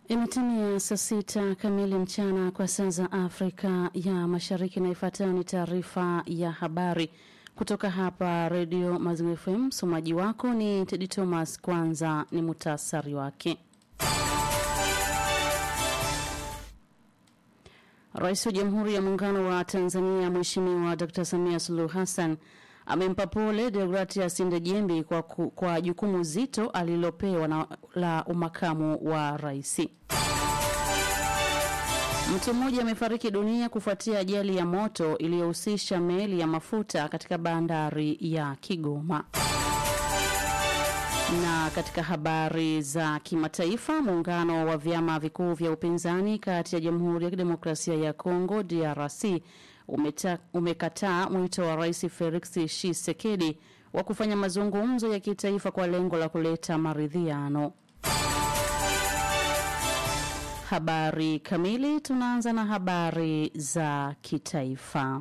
Imetimia saa sita kamili mchana kwa saa za Afrika ya Mashariki, na ifuatayo ni taarifa ya habari kutoka hapa Redio Maziwa FM. Msomaji wako ni Tedi Thomas. Kwanza ni muhtasari wake. Rais wa Jamhuri ya Muungano wa Tanzania Mheshimiwa Dr. Samia Suluhu Hassan amempa pole Deogratias Ndejembi kwa, ku, kwa jukumu zito alilopewa na la umakamu wa rais. Mtu mmoja amefariki dunia kufuatia ajali ya moto iliyohusisha meli ya mafuta katika bandari ya Kigoma. Na katika habari za kimataifa, muungano wa vyama vikuu vya upinzani kati ya Jamhuri ya Kidemokrasia ya Kongo DRC umeta, umekataa mwito wa Rais Felix Tshisekedi wa kufanya mazungumzo ya kitaifa kwa lengo la kuleta maridhiano. Habari kamili. Tunaanza na habari za kitaifa.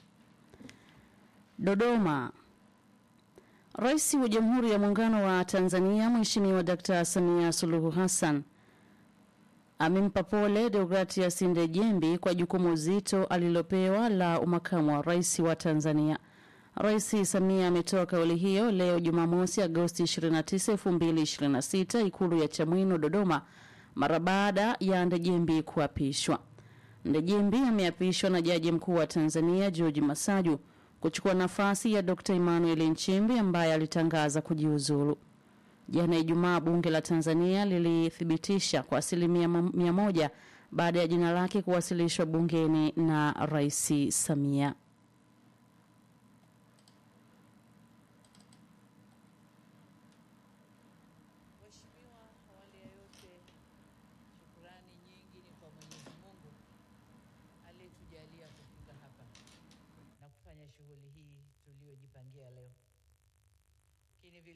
Dodoma. Rais wa Jamhuri ya Muungano wa Tanzania Mheshimiwa Dkt. Samia Suluhu Hassan amempa pole Deogratias Ndejembi kwa jukumu zito alilopewa la umakamu wa rais wa Tanzania. Rais Samia ametoa kauli hiyo leo Jumamosi Agosti 29, 2026 Ikulu ya Chamwino Dodoma mara baada ya Ndejembi kuapishwa. Ndejembi ameapishwa na Jaji Mkuu wa Tanzania George Masaju kuchukua nafasi ya Dr. Emmanuel Nchimbi ambaye alitangaza kujiuzulu. Jana Ijumaa, bunge la Tanzania lilithibitisha kwa asilimia mia moja baada ya jina lake kuwasilishwa bungeni na Rais Samia. Mheshimiwa, awali ya yote shukurani nyingi ni kwa Mwenyezi Mungu aliyetujalia kufika hapa na kufanya shughuli hii tuliyojipangia leo. Lakini vile